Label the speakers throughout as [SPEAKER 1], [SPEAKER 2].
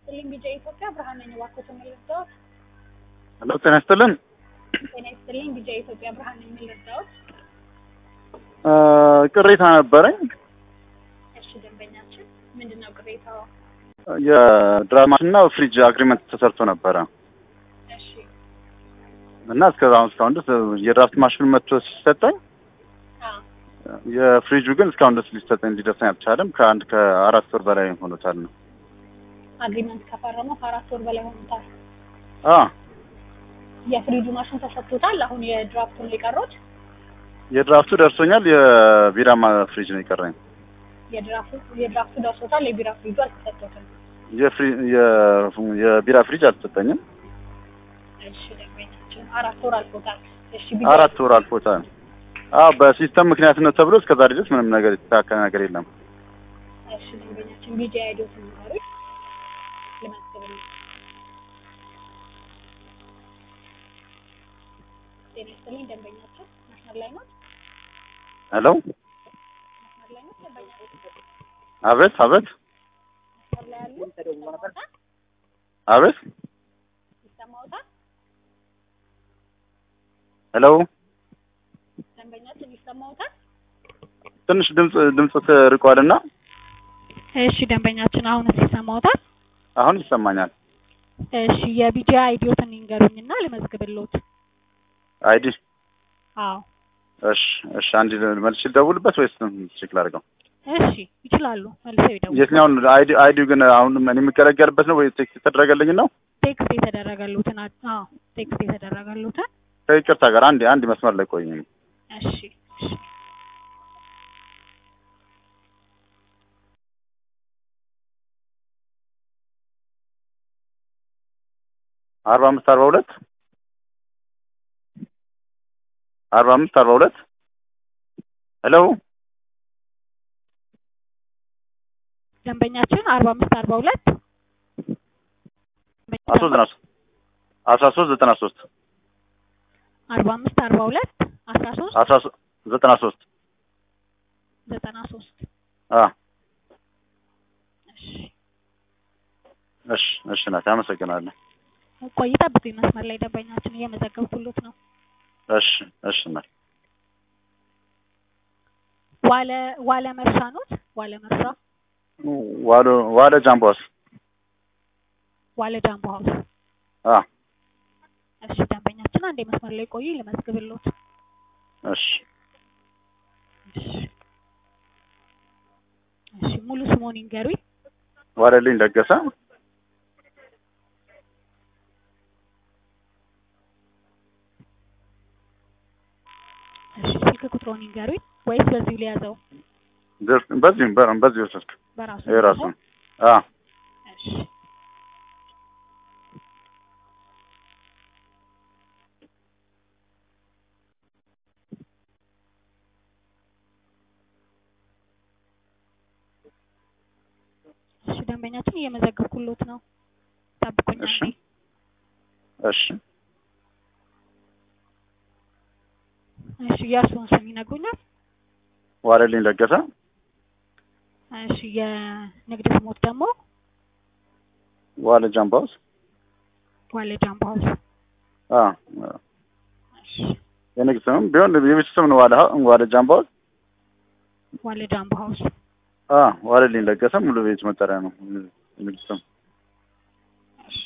[SPEAKER 1] ይስጥልኝ ቢጫ ኢትዮጵያ ብርሃን ነኝ። እባክዎት የምልርዳዎት?
[SPEAKER 2] ሄሎ ጤና ይስጥልን።
[SPEAKER 1] ጤና ይስጥልኝ ቢጫ ኢትዮጵያ ብርሃን ነኝ። የምልርዳዎት?
[SPEAKER 2] እ ቅሬታ ነበረኝ።
[SPEAKER 1] እሺ ደንበኛችን ምንድን ነው ቅሬታው?
[SPEAKER 2] የድራማና ፍሪጅ አግሪመንት ተሰርቶ ነበረ
[SPEAKER 1] እሺ
[SPEAKER 2] እና እስከ አሁን እስካሁን ድረስ የድራፍት ማሽኑ መጥቶ ሲሰጠኝ
[SPEAKER 1] አ
[SPEAKER 2] የፍሪጁ ግን እስካሁን ድረስ ሊሰጠኝ ሊደርሰኝ አልቻለም። ከአንድ ከአራት ወር በላይ ሆኖታል ነው።
[SPEAKER 1] አግሪመንት ከፈረሙ ከአራት ወር በላይ ሆኖታል።
[SPEAKER 2] አ
[SPEAKER 1] የፍሪጁ ማሽን ተሰጥቶታል። አሁን የድራፍቱን ሊቀሩት
[SPEAKER 2] የድራፍቱ ደርሶኛል። የቢራ ማ- ፍሪጅ ነው የቀረኝ።
[SPEAKER 1] የድራፍቱ የድራፍቱ ደርሶታል። የቢራ ፍሪጁ አልተሰጥቶትም።
[SPEAKER 2] የፍሪ የ- የቢራ ፍሪጅ አልተሰጠኝም።
[SPEAKER 1] እሺ ደንበኛችን አራት ወር አልፎታል። እሺ ቢጫ
[SPEAKER 2] አራት ወር አልፎታል። አ በሲስተም ምክንያት ነው ተብሎ እስከዛሬ ድረስ ምንም ነገር የተስተካከለ ነገር የለም።
[SPEAKER 1] እሺ ደንበኛችን ቢጫ አይዶት ንገሩኝ ልመዝግብልኝ። ጤና ይስጥልኝ ደንበኛችን መስመር ላይ ነው
[SPEAKER 2] ሄሎ
[SPEAKER 1] መስመር ላይ ነው ደንበኛችን
[SPEAKER 2] አቤት አቤት
[SPEAKER 1] መስመር ላይ ያሉ ይሰማዎታል?
[SPEAKER 2] አቤት
[SPEAKER 1] ይሰማዎታል?
[SPEAKER 2] ሄሎ
[SPEAKER 1] ደንበኛችን ይሰማዎታል?
[SPEAKER 2] ትንሽ ድምጽ ድምጽ ርቋልና
[SPEAKER 1] እሺ ደንበኛችን አሁንስ ይሰማዎታል?
[SPEAKER 2] አሁን ይሰማኛል።
[SPEAKER 1] እሺ የቢጂ አይዲዮትን ይንገሩኝና ልመዝግብልዎት።
[SPEAKER 2] አይዲ
[SPEAKER 1] አዎ
[SPEAKER 2] እሺ እሺ አንድ መልሽ ልደውልበት ወይስ ቼክ ላድርገው?
[SPEAKER 1] እሺ ይችላሉ። መልሰው ይደውሉ።
[SPEAKER 2] የትኛውን አይዲ አይዲው ግን አሁን እኔ የምገለገልበት ነው ወይ ቴክስት የተደረገልኝ ነው?
[SPEAKER 1] ቴክስት የተደረገሉትን አዎ ቴክስት የተደረገሉትን
[SPEAKER 2] ከይቅርታ ጋር አንድ አንድ መስመር ላይ ቆይ።
[SPEAKER 1] እሺ እሺ
[SPEAKER 2] አርባ አምስት አርባ ሁለት አርባ አምስት አርባ ሁለት ሄሎ
[SPEAKER 1] ደንበኛችን አርባ አምስት አርባ ሁለት
[SPEAKER 2] አስራ ሶስት ዘጠና ሶስት አስራ ሶስት ዘጠና ሶስት
[SPEAKER 1] አርባ አምስት አርባ ሁለት አስራ ሶስት
[SPEAKER 2] አስራ ሶስት ዘጠና ሶስት
[SPEAKER 1] ዘጠና ሶስት
[SPEAKER 2] አ
[SPEAKER 1] እሺ
[SPEAKER 2] እሺ እሺ ናት አመሰግናለሁ።
[SPEAKER 1] ቆይ ጠብቁኝ መስመር ላይ ደንበኛችን እየመዘገብኩሎት ነው።
[SPEAKER 2] እሺ እሺ ናት
[SPEAKER 1] ዋለ ዋለ መርሻ ኖት ዋለ መርሻ
[SPEAKER 2] ዋሎ ዋለ ጃምቦስ
[SPEAKER 1] ዋለ ጃምቦ ሀውስ
[SPEAKER 2] አ
[SPEAKER 1] እሺ ደንበኛችን አንዴ መስመር ላይ ቆዩ ልመዝግብሎት።
[SPEAKER 2] እሺ
[SPEAKER 1] እሺ እሺ ሙሉ ስሞን ይንገሩኝ።
[SPEAKER 2] ዋለልኝ ለገሰ
[SPEAKER 1] እሺ ስልክ ቁጥሮን ይንገሩኝ ወይስ በዚሁ ሊያዘው?
[SPEAKER 2] ድር- በዚህም በ- በዚሁ ስልክ
[SPEAKER 1] በራሱ
[SPEAKER 2] የራሱ አ
[SPEAKER 1] እሺ እሺ ደንበኛችን እየመዘገብኩሎት ነው። ጠብቁኝ
[SPEAKER 2] እሺ
[SPEAKER 1] አንዴ።
[SPEAKER 2] እሺ
[SPEAKER 1] እሺ የእርስዎን ስም ይነግሩኛል?
[SPEAKER 2] ዋለልኝ ለገሰ
[SPEAKER 1] እሺ የንግድ ስሞት ደግሞ
[SPEAKER 2] ዋለ ጃምቦስ
[SPEAKER 1] ዋለ ጃምቦ ሀውስ።
[SPEAKER 2] አ
[SPEAKER 1] እሺ
[SPEAKER 2] የንግድ ስምም ቢሆን የቤት ስም ነው ዋለ ዋለ ጃምቦስ
[SPEAKER 1] ዋለ ጃምቦ ሀውስ።
[SPEAKER 2] አ ዋለልኝ ለገሰ ሙሉ ቤት መጠሪያ ነው የንግድ ስም።
[SPEAKER 1] እሺ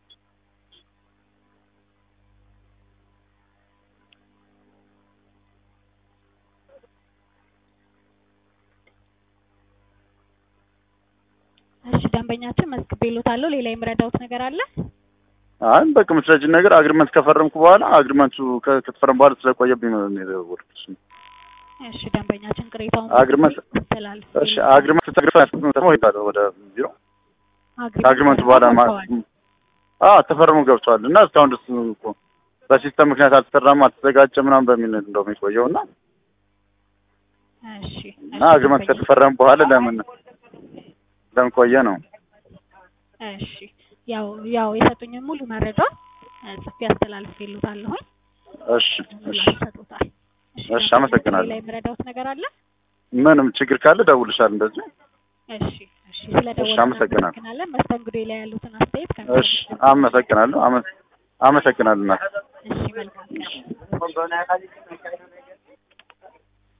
[SPEAKER 1] እሺ ደንበኛችን መዝግቤሎታለሁ። ሌላ የምረዳውት ነገር አለ?
[SPEAKER 2] አይ በቃ መስረጅን ነገር አግሪመንት ከፈረምኩ በኋላ አግሪመንቱ ከ- ከተፈረም በኋላ ስለቆየብኝ ነው እኔ የደወልኩት።
[SPEAKER 1] እሺ ደንበኛችን ቅሬታውን
[SPEAKER 2] አግሪመንት
[SPEAKER 1] ተላልፍ
[SPEAKER 2] እሺ አግሪመንት ተግሪፋ ነው ሄዳለሁ ወደ ቢሮ ከአግሪመንቱ በኋላ ማ አ ተፈርሞ ገብቷል እና እስካሁን ድረስ እኮ በሲስተም ምክንያት አልተሰራም አልተዘጋጀ ምናምን በሚል እንደውም የቆየው እና
[SPEAKER 1] እሺ
[SPEAKER 2] እና አግሪመንት ከተፈረመ በኋላ ለምን ለምን ቆየ ነው?
[SPEAKER 1] እሺ ያው ያው የሰጡኝን ሙሉ መረጃ እ፣ ጽፌ አስተላልፌልዎታለሁኝ።
[SPEAKER 2] እሺ እሺ
[SPEAKER 1] ይሰጡታል።
[SPEAKER 2] እሺ፣ አመሰግናለሁ።
[SPEAKER 1] ሌላ የምረዳውት ነገር አለ?
[SPEAKER 2] ምንም ችግር ካለ ደውልሻል እንደዚህ
[SPEAKER 1] እሺ እሺ ስለደወልን
[SPEAKER 2] አመሰግናለሁ።
[SPEAKER 1] እናመሰግናለን። መስተንግዶ ላይ ያሉትን አስተያየት
[SPEAKER 2] እሺ አመሰግናለሁ። አመ- አመሰግናለሁ እናት
[SPEAKER 1] እሺ መልካም